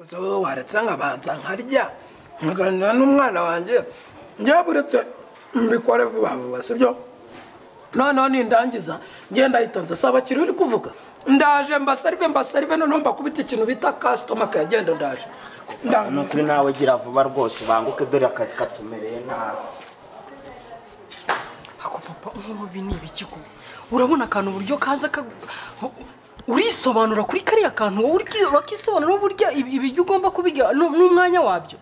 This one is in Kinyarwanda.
so waretsa nkabanza nkarya nkaganira n'umwana wanjye njyewe buretse mbikore vuba vuba sibyo noneho nindangiza ngenda ahita nsaba abakiriya uri kuvuga ndaje mbasarive mbasarive noneho mbakubita ikintu bita kasitoma kayagenda ndaje Nda- nukuri nawe gira vuba rwose ubanguke dore akazi katumereye nabi ako papa nk'ububi ni ibiki ko urabona akantu uburyo kaza ka- urisobanura kuri kariya kantu wowe uri- urakisobanura burya ibi- ibiryo ugomba kubirya n'u- n'umwanya wabyo